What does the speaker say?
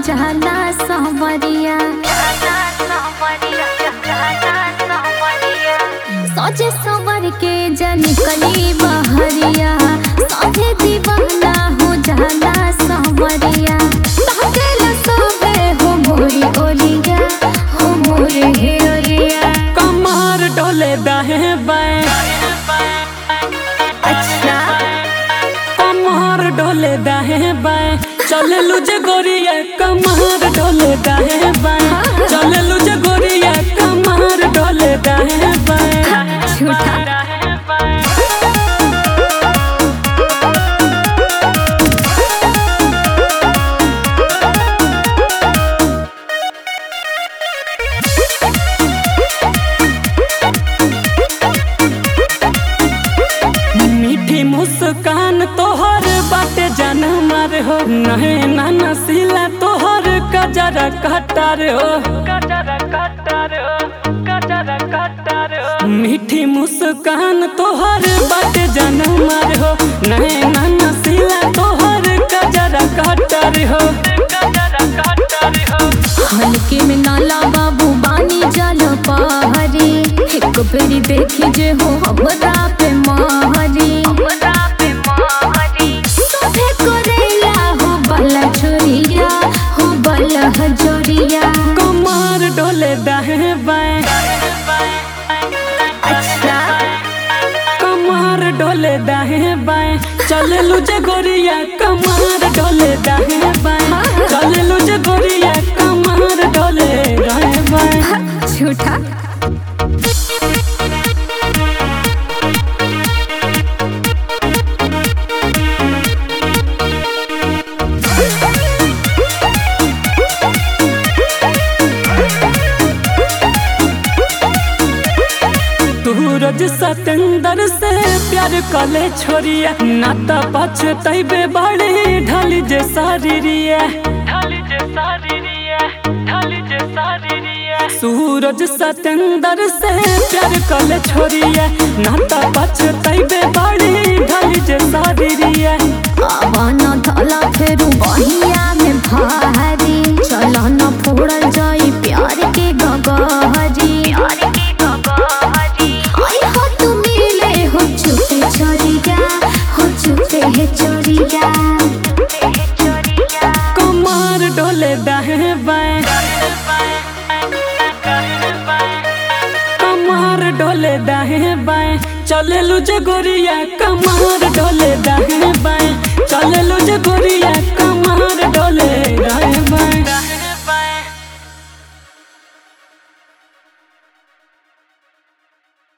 जाला संवरिया सजे सवर के जन कली बहरिया सजे दीवाना हो जाला संवरिया ताकेला सबे हो मोरी ओलिया हो मोरे हे ओलिया कमर डोले दाहे बाएं अच्छा कमर डोले दाहे बाएं चले लुझे गोरिया कमर डोले दाहे बाएं चले लुझे गोरिया कमर डोले दाहे बाएं झूठा मीठी मुस्कान तोहर बाटे जान मार हो नहे नाना सिला तोहर कजरा कटार हो कजरा कटार हो कजरा कटार हो मीठी मुस्कान तोहर बाटे जान मार हो नहे नाना सिला तोहर कजरा कटार हो कजरा कटार हो हल्के में नाला बाबू बानी जल पहरी एक बेरी देखी जे हो हमरा पे महरी सभे करेला हो बला छोरिया हो बला हजोरिया कमर डोले दाहे बाएं अच्छा कमर डोले दाहे बाएं चले लुझे गोरिया कमर डोले दाहे बाएं चले लुझे गोरिया कमर डोले दाहे बाएं झूठा सूरज सतेंदर से प्यार कले छोरिया नाता पछतैबे बड़े ढली जे शरीरिया ढली जे शरीरिया ढली जे शरीरिया सूरज सतेंदर से प्यार कले छोरिया नाता पछतैबे बड़े ढली जे शरीरिया आवाना धला फेरू बहिया में भारी चला न फोड़ल जाई प्यार के गगहरी आई हो तू मिले हो छुपे छोरिया हो छुपे है चोरिया कमर डोले दाहे बाएं कमर डोले दाहे बाएं चले लुझे गोरिया कमर डोले दाहे बाएं चले लुझे गोरिया